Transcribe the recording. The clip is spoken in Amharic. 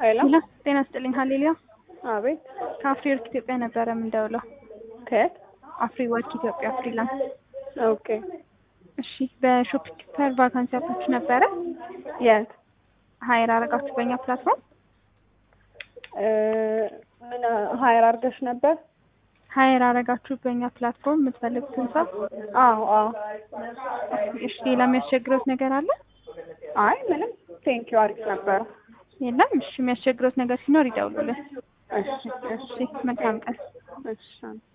ሄሎ ሄሎ ጤና ስጥልኝ ሀሌሉያ አቤት ከአፍሪ ወርክ ኢትዮጵያ ነበረ የምንደውለው ከየት አፍሪ ወርክ ኢትዮጵያ ፍሪላንስ ኦኬ እሺ በሾፕ ኪፐር ቫካንሲ አውጥታችሁ ነበረ የት ሀይር አረጋችሁ በእኛ ፕላትፎርም እ ምን ሀይር አድርገሽ ነበር ሀይር አረጋችሁ በእኛ ፕላትፎርም የምትፈልጉትን ሰው አዎ አዎ እሺ ሌላ የሚያስቸግረውት ነገር አለ አይ ምንም ቴንኪው አሪፍ ነበረ የለም እሺ የሚያስቸግረውት ነገር ሲኖር ይደውሉልን እሺ እሺ እሺ መልካም ቀን እሺ